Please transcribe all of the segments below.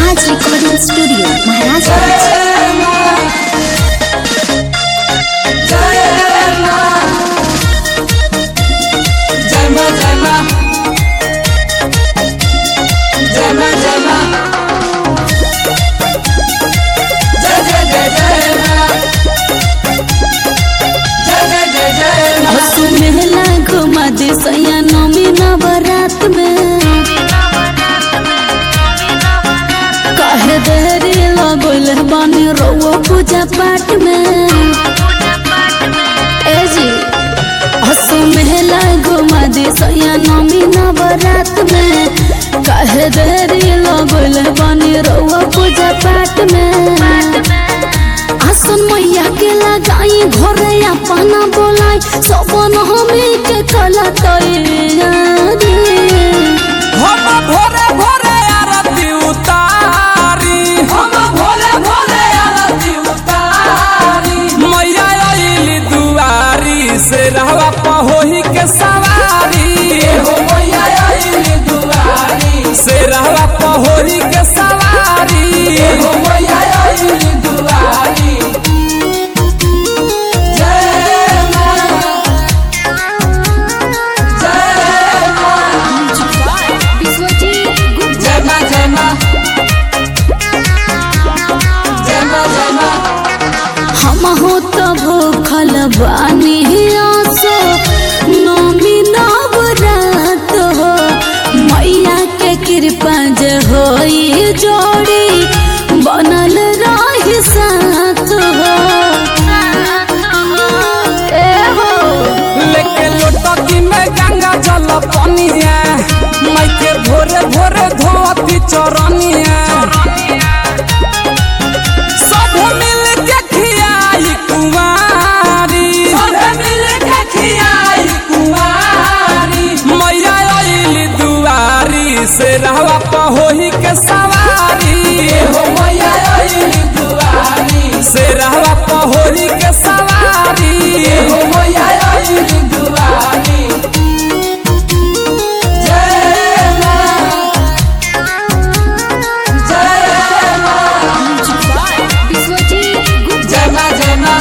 राज recording studio Maharajganj हसु मेला घुमा दे सैया नमी नवरात में काहे देरी लगल बानी रउआ पूजा पाठ में ए जी हसु मेला घुमा दे सैया नमी नवरात में काहे देरी लगल बानी रउआ पूजा पाठ में आसन मैया के लगाई घरे अपना बोलाई सबन हमी के कला तैयारी हम भोरे भोरे आरती उतारी हम भोरे भोरे आरती उतारी मैया आइली दुआरी से रहवा पहोही के सवारी हो मैया आइली दुआरी से रहवा पहोही के सवारी हो मैया आइली दुआरी जय मां जय जय मां जय मां जय मां जय मां हम हो तो भूखल बानी आसो नमी नवरात हो मैया के कृपा जे होई जोड़ी बनल रही साथ हो ए हो लेके लोटकी में गंगा जल पनिया माई के भोरे भोरे धोती चरनिया सब मिल के खियाई कुंवारी सब मिल के खियाई कुंवारी मैया आइली दुआरी से रहवा पहोही के सवारी हो मैया आइली दुआरी से रहवा पहोही के सवारी हो मैया आइली दुआरी जय मां जय मां जय मां जय मां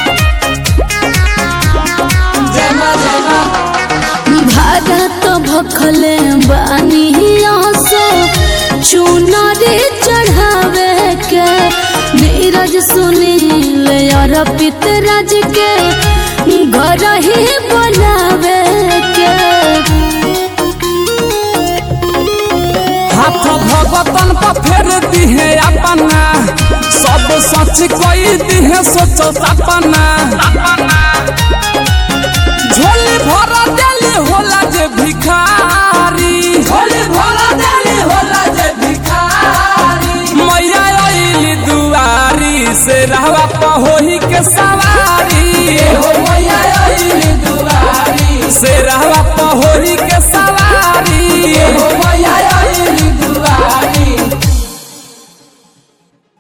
जय मां जय मां भारत भखले बानी आसो चुनरी चढ़ावे के नीरज सुनील और पितराज के घर ही बनावे के हाथ भगतन पर फेर दिहे अपना सब सच कोई दिहे सोचो सपना झोली भर देली होला जे भिखारी झोली भर देली होला जे भिखारी मैया आइली दुआरी से रहवा पहोही के सवारी हो मैया आइली